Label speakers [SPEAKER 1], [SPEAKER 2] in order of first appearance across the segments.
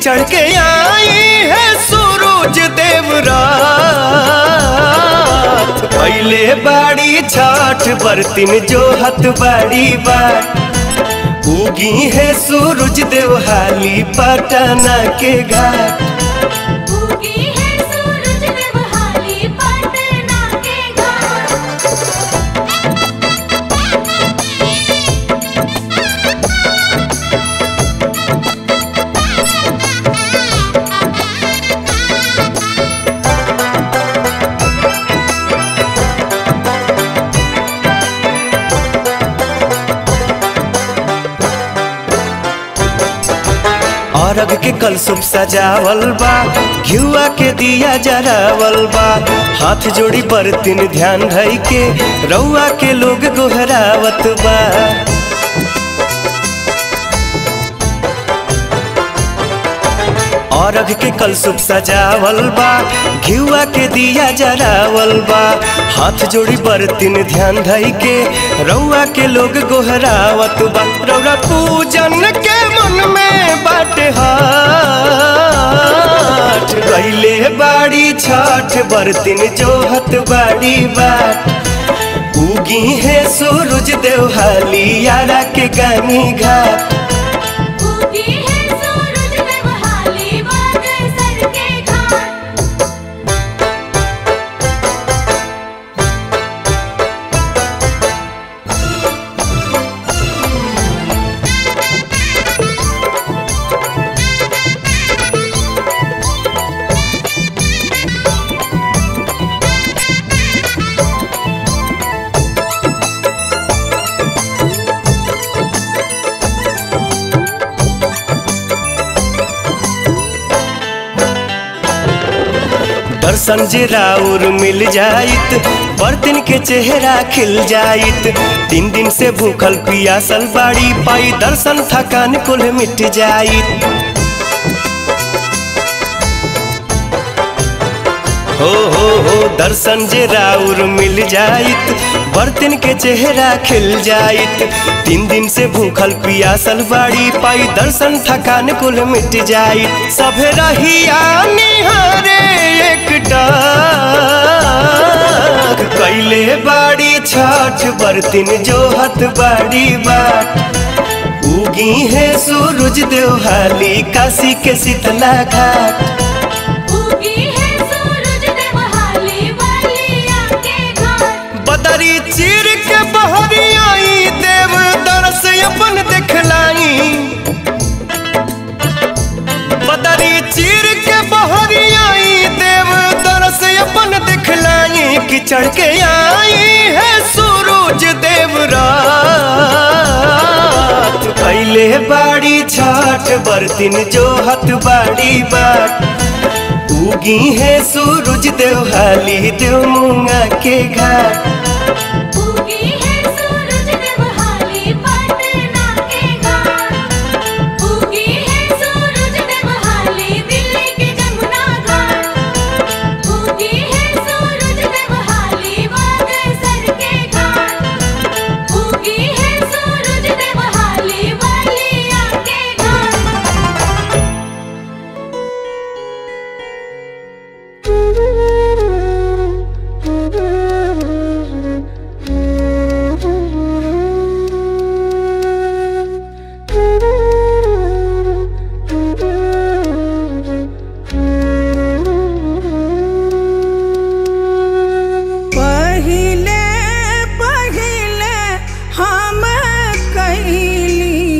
[SPEAKER 1] चढ़ के आई है सूरज देवरात पहले बाड़ी छठ बरतिन जो हत बाड़ी बात उगी है सूरज देवहाली पटना के घाट
[SPEAKER 2] उगी है सूरज देवहाली पटना के घाट
[SPEAKER 1] अरग के कल सुप सजावल बा घिउआ के दिया जरावल बा हाथ जोड़ी बरतिन ध्यान धई के रउआ के लोग गोहरावत बा अरग के कल सुप सजावल बा घिउआ के दिया जरावल बा हाथ जोड़ी बरतिन ध्यान धई के रउआ के लोग गोहरावत बा रउरा पूजन के मन में बाटे हाथ गईले बाड़ी छठ बरतिन जोहत बाड़ी बाट उगी है सूरज देवहाली यारा के गानी घाट
[SPEAKER 2] उगी है सूरज देवहाली बागेश्वर के घाट
[SPEAKER 1] दर्शन जे राउर मिल जाइत बर्तन के चेहरा खिल जाइत तीन दिन से भूखल पियासल बाड़ी पाई दर्शन थकान कुल मिट जाइत हो हो हो दर्शन जे राउर मिल जाइत बर्तन के चेहरा खिल जाइत तीन दिन से भूखल पियासल बाड़ी पाई दर्शन थकान कुल मिट जाइत सभे रहिया निहारे एक टाक कैले बाड़ी छठ बर्तन जोहत बाड़ी बाट उगी है सूरज देवहाली काशी के शीतला घाट
[SPEAKER 2] उगी है सूरज देवहाली बलिया के घाट
[SPEAKER 1] बदरी चीर के बहरी आई देव दरस अपन देखलाई बदरी चीर के बहरी आई देव दरस अपन देखलाई कि चढ़ के आई है सूरज देव रात पहले बाड़ी छठ बरतिन जोहत बाड़ी बाट उगी है सूरज देवहाली देव मुंगा के घाट
[SPEAKER 2] उगी है सूरज देवहाली पटना के घाट उगी है सूरज देवहाली दिल्ली के जमुना घाट उगी है सूरज देवहाली बागेश्वर के घाट उगी है सूरज देवहाली बलिया के घाट
[SPEAKER 3] पहिले पहिले हम कैली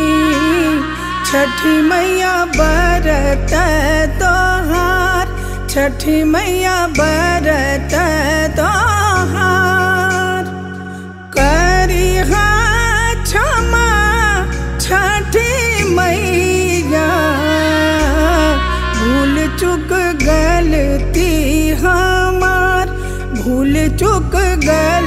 [SPEAKER 3] छठी मैया बरत तोहार छठी मैया बरत तोहार करी क्षमा छठी मैया भूल चुक गलती हमार भूल चुक गल